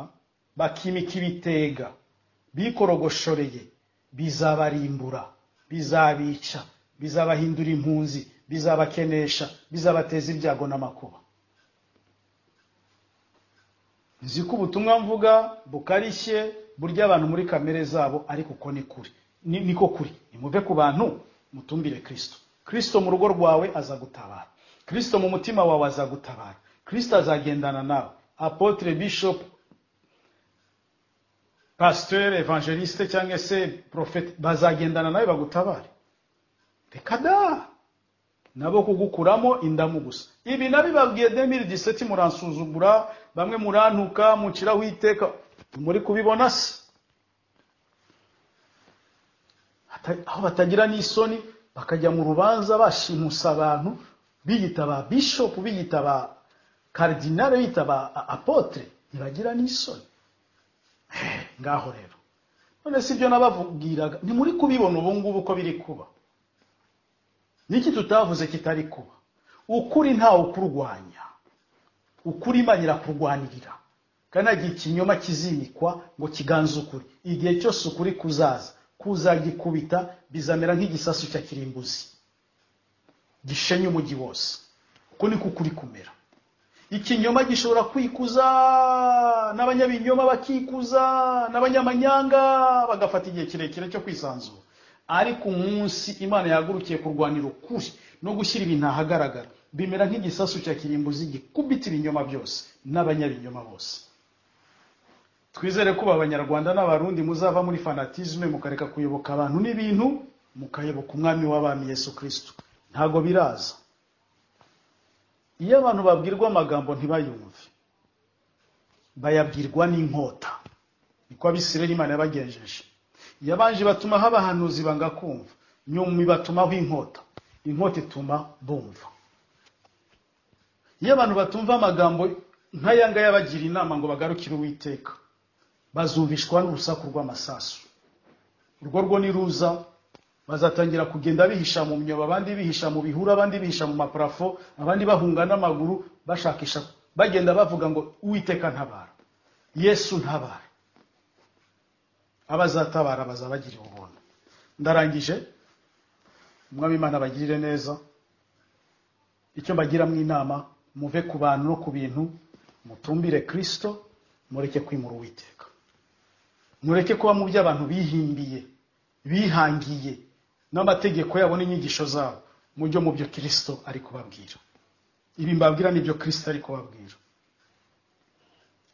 bakimika ibitega bikorogoshoreye bizabarimbura bizabica bizabahindura impunzi bizabakenesha bizabateza ibyago n'amakuba nzi ko ubutumwa mvuga bukarishye burya abantu muri kamere zabo ariko uko ni kuri ni, niko kuri nimuve ku bantu mutumbire kristo kristo mu rugo rwawe aza gutabara kristo mu mutima wawe aza gutabara kristo azagendana nawe apotre bishop pasteur evangeliste cyangwa se profete bazagendana nawe bagutabare reka da nabo kugukuramo indamu gusa ibi nabibabwiye 2017 muransuzugura bamwe murantuka muciraho iteka muri kubibona se Hata- aho batagira n'isoni bakajya mu rubanza bashimusa abantu biyita ba bishop biyita ba cardinal biyita ba a- apotre ntibagira n'isoni Eh, ngaho rero none si ibyo nabavugiraga ni muri kubibona ubu ngubu ko biri kuba niki tutavuze kitari kuba ukuri ntawe ukurwanya ukuri imana irakurwanirira kandi ntagihe ikinyoma kizimikwa ngo kiganze ukuri igihe cyose ukuri kuzaza kuzagikubita bizamera nk'igisasu cya kirimbuzi gishenye umujyi wose uko niko ukuri kumera ikinyoma gishobora kwikuza n'abanyabinyoma bakikuza n'abanyamanyanga bagafata igihe kirekire cyo kwisanzura ariko umunsi imana yahagurukiye kurwanira ukuri no gushyira ibintu ahagaragara bimera nk'igisasu cya kirimbuzi gikubita ibinyoma byose n'abanyabinyoma bose twizere ko ubu abanyarwanda n'abarundi muzava muri fanatisme mukareka kuyoboka abantu n'ibintu mukayoboka umwami w'abami yesu kristo ntabwo biraza iyo abantu babwirwa amagambo ntibayumve bayabwirwa n'inkota niko abisirayeli imana yabagenjeje yabanje batuma haba abahanuzi banga kumva nyuma ibatumaho inkota inkota ituma bumva iyo abantu batumva amagambo nk'aya ngaya bagira inama ngo bagarukire uwiteka bazumvishwa n'urusaku rw'amasasu urwo rwo niruza bazatangira kugenda bihisha mu myobo abandi bihisha mu bihuru abandi bihisha mu maparafo abandi bahunga n'amaguru bashakisha bagenda bavuga ngo uwiteka ntabara yesu ntabara abazatabara bazabagirira ubuntu ndarangije umwami imana abagirire neza icyo mbagiramo inama muve ku bantu no ku bintu mutumbire kristo mureke kwimura uwiteka mureke kuba mu byo abantu bihimbiye bihangiye n'amategeko yabo n'inyigisho zabo mujye mu byo kristo ari kubabwira ibi mbabwira ni byo kristo ari kubabwira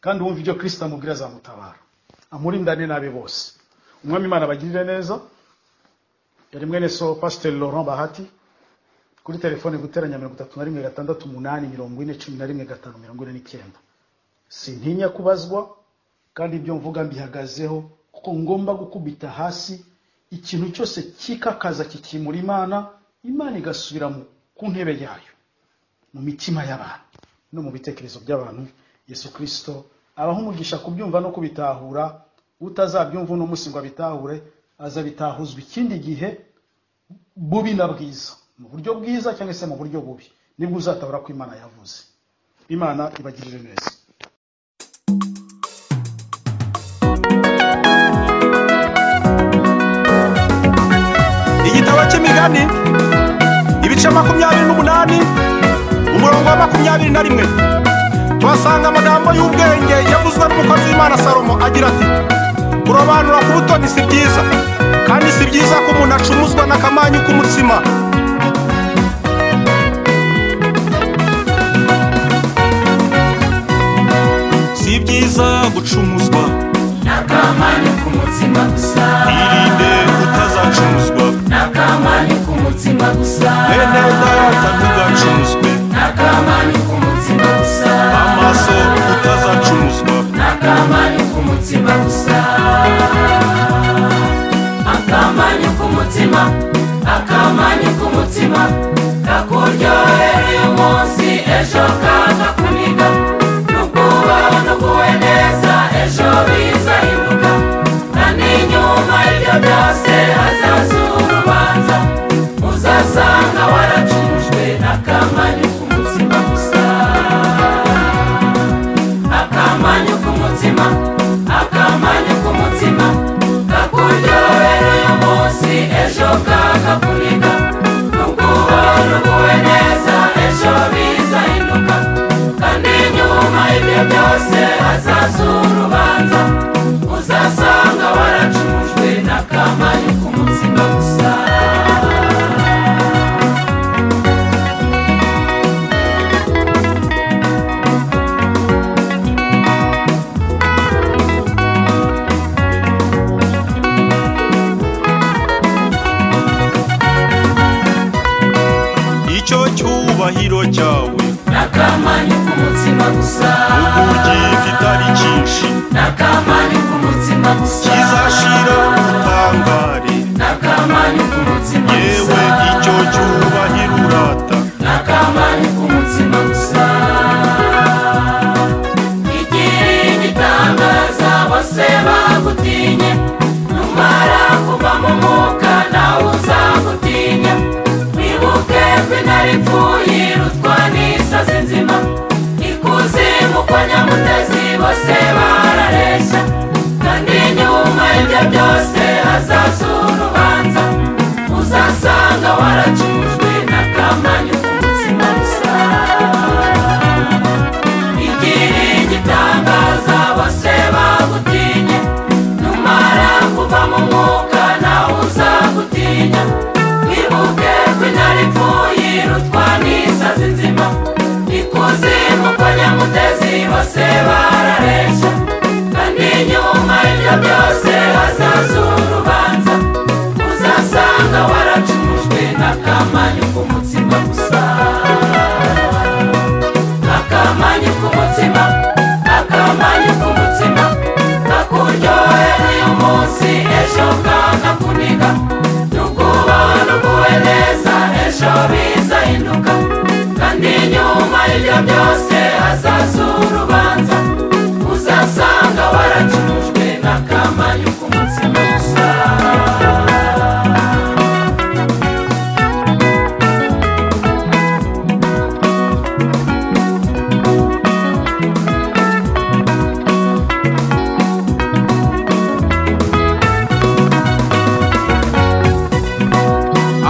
kandi uwumva ibyo kristo amubwira azamutabara amurindane n'abe bose umwami imana abagirire neza yari mwene so pasiteri laurent bahati kuri telefone guteranya mirongo itatu na rimwe gatandatu umunani mirongo ine cumi na rimwe gatanu mirongo ine n'icyenda sintinya kubazwa kandi ibyo mvuga mbihagazeho kuko ngomba gukubita hasi ikintu cyose kikakaza kikimura imana imana igasubira mu- ku ntebe yayo mu mitima y'abantu no mu bitekerezo by'abantu yesu kirisito abaho umugisha kubyumva no kubitahura utazabyumva uno munsi ngo abitahure azabitahuzwa ikindi gihe bubi na bwiza mu buryo bwiza cyangwa se mu buryo bubi nibwo uzatabura ko imana yavuze imana ibagirire neza igitabo cy'imigani ibice makumyabiri n'umunani umurongo wa makumyabiri na rimwe tuhasanga amagambo y'ubwenge yavuzwe n'umukozi w'imana salomo agira ati kurobanura ku butoni si byiza kandi si byiza ko umuntu acumuzwa n'akamanyu k'umutsima si byiza gucumuzwa n'akamanyu k'umutsima gusa irinde utazacumuzwa n'akamanyu k'umutsima gusa bene data ntugacumuzwe n'akamanyu k'umutsima gusa amaso utazacumuzwa n'akamanyu k'umutsima gusa akamanyu k'umutsima akamanyu k'umutsima kakuryohera uyu munsi ejo kakakuniga n'ubwubaha n'uguwe neza ejo bizahinduka na n'inyuma ibyo byose hazaza urubanza uzasanga waracujwe n'akamanyu k'umutsima gusa akamanyu k'umutima akamanyu k'umutima kakuryohera uyu munsi ejo kakakuniga n'ubwubahiro bwuwe neza ejo bizahinduka kandi nyuma ibyo byose hazaza urubanza uzasanga waracujwe n'akamanyu k'umutima gusa icyo cyubahiro cyawe n'akamanyu k'umutima gusa uburyo kitari cyinshi n'akamanyu k'umutima gusa kizashira ubutangare n'akamanyu k'umutima yewe gusa icyo cyubahiro urata n'akamanyu k'umutima gusa igira igitangaza bose bagutinye numara kuva mu mwuka nawe uzagutinya wibuke ko intare ipfuye irutwa n'isazi nzima ikuzimu kwa nyamutezi bose barareshya kandi nyuma ibyo byose hazaza urubanza uzasanga waracujwe n'akamanyu k'umutsima gusa igira igitangaza bose bagutinye numara kuva mu mwuka nawe uzagutinya wibuke ko intare ipfuye irutwa n'isazi nzima ikuzimu kwa nyamutezi bose barareshya kandi nyuma ibyo byose hazaza urubanza uzasanga waracujwe n'akamanyu k'umutsima gusa akamanyu k'umutsima akamanyu k'umutsima kakuryohera uyu munsi ejo kakakuniga n'ubwubaha n'uguwe neza ejo bizahinduka kandi nyuma y'ibyo byose hazaza urubanza uzasanga waracujwe n'akamanyu k'umutsima gusa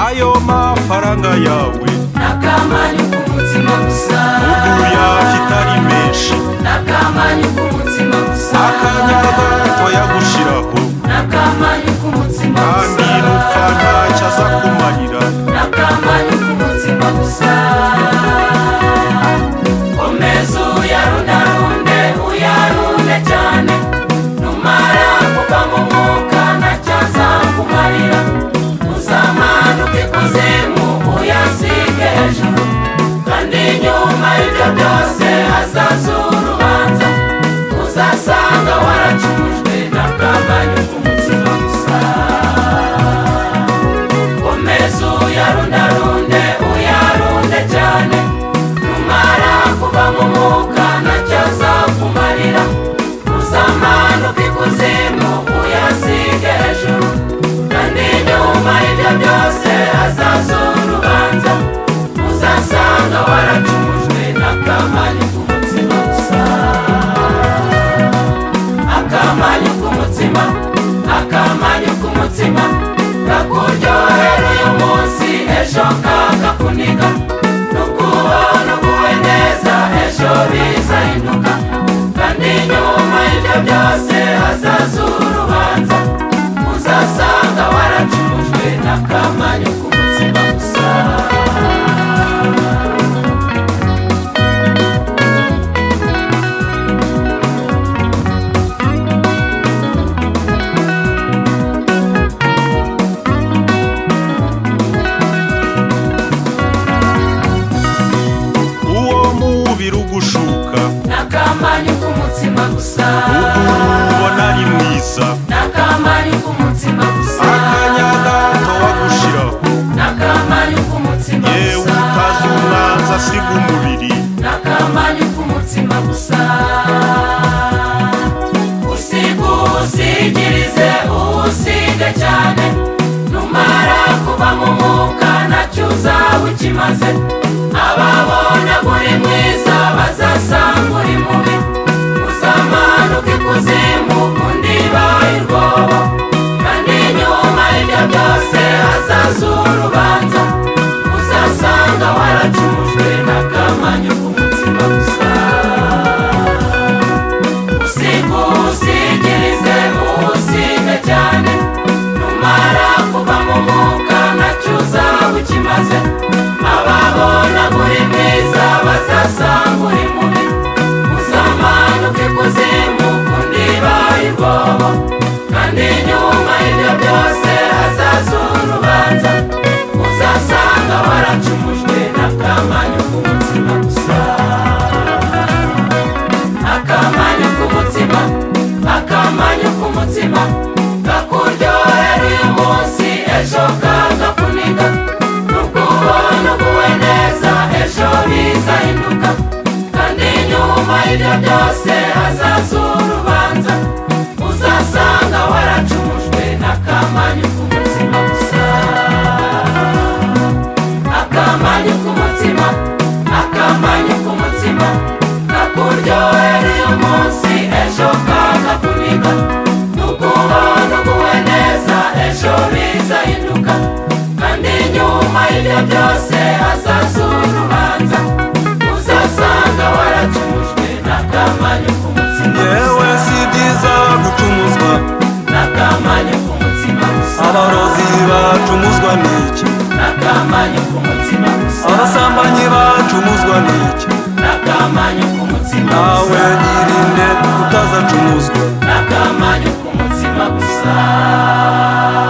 ayo mafaranga yawe n'akamanyu k'umutima gusa uguya kitari menshi n'akamanyu k'umutima gusa akanya gato yagushiraho n'akamanyu k'umutima gusa kandi n'upfa ntacyo aza kumarira n'akamanyu k'umutima gusa komeza uyarundarunde uyarunde cyane numara kuva mu mwuka ntacyazakumarira uzamanuka ikuzimu uyasige hejuru kandi nyuma y'ibyo byose hazaza urubanza uzasanga waracujwe n'akamanyu k'umutima gusa komeza uyarundarunde uyarunde cyane numara kuva mu mwuka ntacyo azakumarira uzamanuka ikuzimu uyasige hejuru kandi nyuma y'ibyo byose hazaza urubanza uzasanga waracujwe n'akamanyu k'umutsima n'akamanyu k'umutsima gusa uwo mubiri ugushuka n'akamanyu k'umutsima gusa ubona ari mwiza n'akamanyu k'umutsima gusa akanya gato wagushira n'akamanyu k'umutsima yewe gusa utazi umwanzi asiga umubiri n'akamanyu k'umutsima gusa usiga usigirize uwusiga cyane numara kuva mu mwuka nacyo uzaba ukimaze ababona uri mwiza bazasanga uri mubi uzamanuka ikuzimu undi baye urwobo kandi nyuma y'ibyo byose hazaza urubanza uzasanga waracumujwe n'akamanyu k'umutsima gusa usiga usigirize uwusiga cyane numara kuva mu mwuka nacyo uzaba ukimaze ababona uri mwiza bazasanga uri mubi uzamanuka ikuzimu kundi baye ubwoba kandi nyuma y'ibyo byose hazaza urubanza uzasanga waracumujwe n'akamanyu k'umutsima gusa akamanyu k'umutsima akamanyu k'umutsima kakuryohera uyu munsi ejo kagakuniga nubwo ubona uguwe neza ejo bizahinduka kandi nyuma y'ibyo byose hazaza urubanza uzasanga waracumujwe n'akamanyu k'umutsima gusa akamanyu k'umutima akamanyu k'umutima kakuryohera uyu munsi ejo kagakuniga nukuba nuguwe neza ejo bizahinduka kandi nyuma y'ibyo byose hazaza urubanza uzasanga waracumujwe n'akamanyu k'umutima yewe gusa. si byiza gucumuzwa n'akamanyu k'umutima gusa abarozi bacumuzwa n'iki n'akamanyu k'umutima gusa abasambanyi bacumuzwa n'iki n'akamanyu k'umutima nawe gusa irinde utazacumuzwa n'akamanyu k'umutsima gusa